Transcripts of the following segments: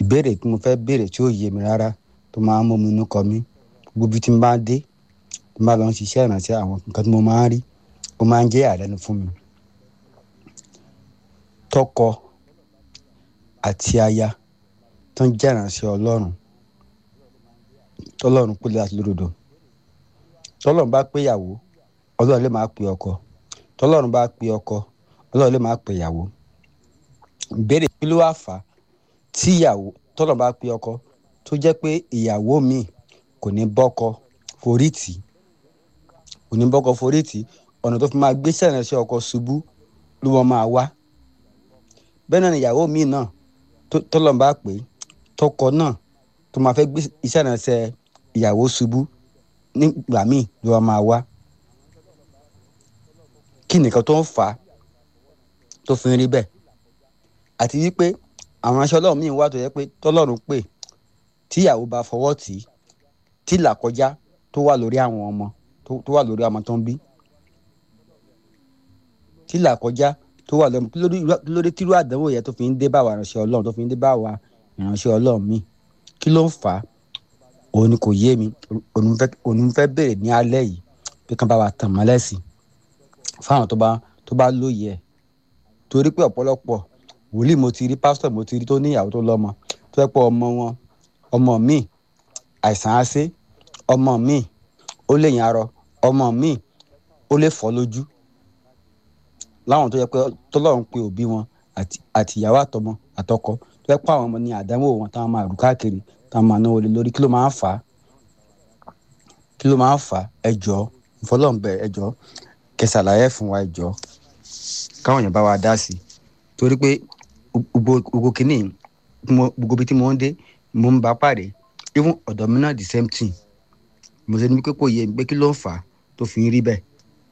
ìbéèrè tí mo fẹ́ béèrè tí ó yé mi rárá tó máa ń mú mi inú kọ mí gbogbo ibi tí mo bá dé tí mo bá lọ ń ṣiṣẹ́ ìrànṣẹ́ àwọn nǹkan tí mo máa ń rí ó máa ń jẹ́ àlẹ́nu fún mi tọkọ àti aya tó ń jẹ́ ìrànṣẹ́ ọlọ́run tọ́lọ́run pè láti lódodo tọ́lọ́run bá pé ìyàwó ọlọ́run lè máa pè ọkọ tọ́lọ́run bá pè ọkọ ọlọ́run lè máa pè ìyàwó ìbéèrè kí ló wá fà á tí ìyàwó tọ́lọ́run bá pè ọkọ tó jẹ́ pé ìyàwó mi kò ní bọ́kọ forí tì í kò ní bọ́kọ forí tì í ọ̀nà tó fi máa gbé sẹ́rẹ̀nsẹ́ ọkọ ṣubú ló wọ́n máa wá bẹ́ẹ̀ náà ni ìyàwó mi náà tọ́lọ́run bá pè é tọkọ náà tó máa fẹ́ gbé iṣẹ́ ìrànṣẹ́ ìyàwó ṣubú nígbà míì ló wá máa wá kí nìkan tó ń fà á tó fi ń rí bẹ́ẹ̀ àti wípé àwọn aṣọ ọlọ́run míì wà tó yẹ pé tọ́lọ́run pè tíyàwó bá fọwọ́ tì í tí làkọjá tó wà lórí àwọn ọmọ tó wà lórí ọmọ tó ń bí tí làkọjá tó wà lórí kí ló dé tírú àdánwò yẹn tó fi ń dé bá wa ìránṣẹ́ ọlọ́run tó fi ń dé bá wa ìránṣẹ́ ọlọ́run míì kí ló ń fà á òun ni kò yé mi òun fẹ́ bèrè ní alẹ́ yìí pé kán bá wa tàn mọ́lẹ̀ sí fáwọn tó bá tó bá lóye ẹ̀ torí pé ọ̀pọ̀lọpọ̀ wòlíì mo ti rí pásítọ̀ mo ti rí tó níyàwó tó lọ́mọ tó fẹ́ pọ̀ ọmọ wọn ọmọ míì àìsàn á sé ọmọ míì ó lè yàn arọ ọmọ míì ó lè fọ́ lójú láwọn tó yẹ pé tọ́lọ́run pé òbí wọn àti ìyàwó àtọmọ àtọkọ tó yẹ pé àwọn ọmọ ní àdánwò wọn táwọn máa rù káàkiri táwọn máa náwó lé lórí kí ló máa ń fà á kí ló máa ń fà á ẹ jọ̀ọ́ ìfọlọ́ǹbẹ ẹ jọ̀ọ́ kẹsàlàyé fún wa ẹ jọ̀ọ́ káwọn èèyàn bá wa dá sí i torí pé gbogbo kìíní gbogbo ibi tí mo ń dé mo ń bá pàdé even ọ̀dọ̀ mi náà the same thing mo ṣe ní pé kò yé mi pé kí ló ń fà á tó fi ń rí bẹ́ẹ̀.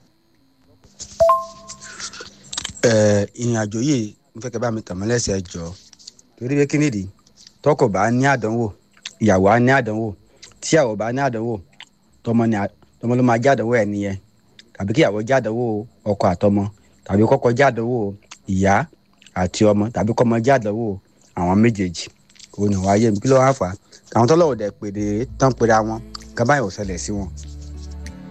ìrìn àjò yìí ń fẹ́ kẹ́ bá mi tàn mọ́ lẹ́sẹ̀ ẹ jọ̀ọ́ torí pé kí nìdí tọkọ bá ní àdánwò ìyàwó á ní àdánwò tíyàwó bá ní àdánwò tọmọ ni tọmọ ló máa jádánwò ẹ nìyẹn tàbí kíyàwó jádánwò ọkọ àtọmọ tàbí kọ́kọ́ jádánwò ìyá àti ọmọ tàbí kọ́mọ jádánwò àwọn méjèèjì òun ni wàá yé mi kí ló wá fà á àwọn tọ́lọ́wọ́ dẹ̀ pèrè tán pèrè àwọn kan báyìí ò ṣẹlẹ̀ sí wọn